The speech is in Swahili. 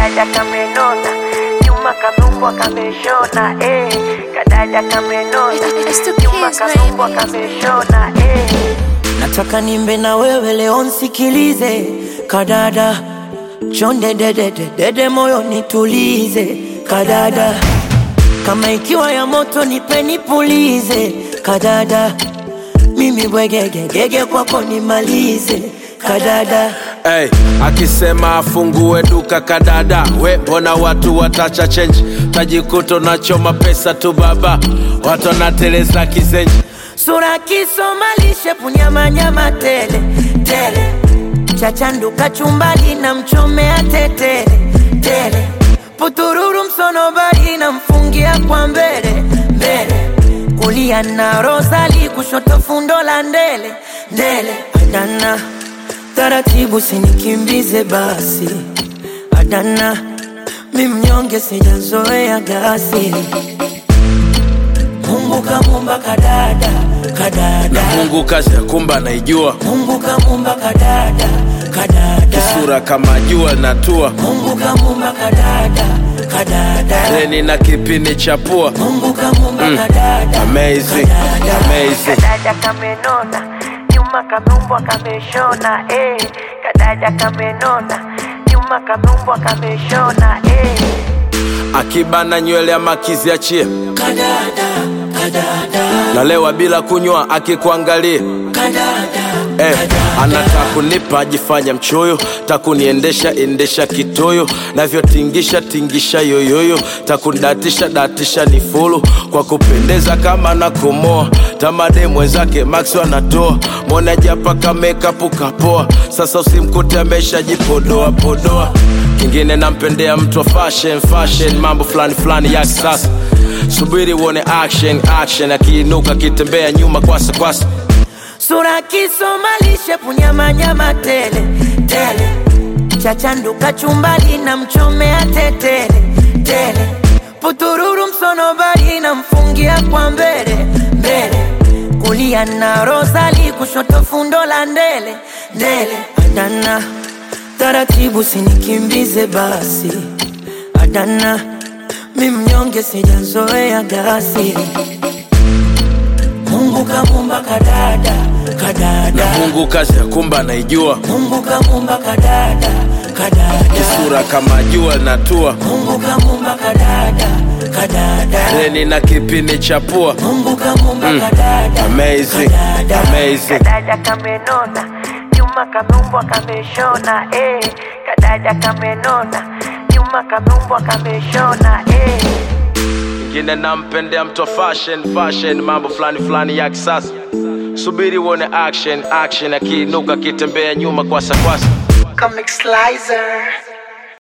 kadada kamenona nyuma kameungwa kameshona eh. kadada kamenona It's the nyuma kids, kameungwa baby. kameshona eh. nataka nimbe na wewe leo nsikilize kadada chonde dedede dede moyo nitulize kadada kama ikiwa ya moto nipe nipulize kadada mimi bwegegegege kwako nimalize kadada Hey, akisema afungue duka kadada, we mbona watu watacha change, tajikuta unachoma pesa tu baba, watu wanateleza kizenji. sura kisomalishe punyamanyama tele tele chachanduka chumbali na mchomea tetele tele putururu msonobari na mfungia kwa mbele mbele kulia na rosali kushoto fundo la ndele ndele adana taratibu sinikimbize basi adana mi mnyonge sijazoea gasi Mungu kamumba kadada kadada Mungu kazi ya kumba anaijua, Mungu kamumba kadada kadada sura kama jua linatua, Mungu kamumba kadada kadada reni na kipini cha pua. Mungu kamumba kadada Amazing, kadada. amazing. kadada kamenona nyuma kameumbwa kameshona eh. kadada kamenona nyuma kameumbwa kameshona eh. Akibana nywele ama akiziachie, kadada kadada nalewa bila kunywa akikuangalia kadada Eh, anataka kunipa ajifanya mchoyo, takuniendesha endesha kitoyo, navyotingisha tingisha yoyoyo, takudatisha datisha ni fulu kwa kupendeza kama na kumoa tamade mwenzake Max anatoa mwone japa kamekapu kapoa, sasa usimkute ameshajipodoa podoa. Kingine nampendea mtu wa fashion fashion, mambo fulani fulani ya kisasa. Subiri uone action action, akiinuka akitembea nyuma kwasa kwasa sura kisomalishe punyamanyama tele tele chachanduka chumbali na mchomea tetele tele putururu msonobari na mfungia kwa mbele mbele kulia na rosali kushoto fundo la ndele ndele adana taratibu sinikimbize basi adana mi mnyonge sijazoea gasi Mungu kamumba kadada kadada Mungu kazi ya kumba anaijua, Mungu kamumba kadada kadada sura kama jua linatua, Mungu kamumba kadada kadada reni na kipini cha pua. Mungu kamumba kadada Amazing, kadada. amazing. kadada kamenona nyuma kameumbwa kameshona eh. kadada kamenona nyuma kameumbwa kameshona eh. Ingine nampendea mtu wa fashion fashion, mambo fulani fulani ya kisasa. Subiri uone action action, akiinuka akitembea nyuma kwasa kwasa. Comic Slicer.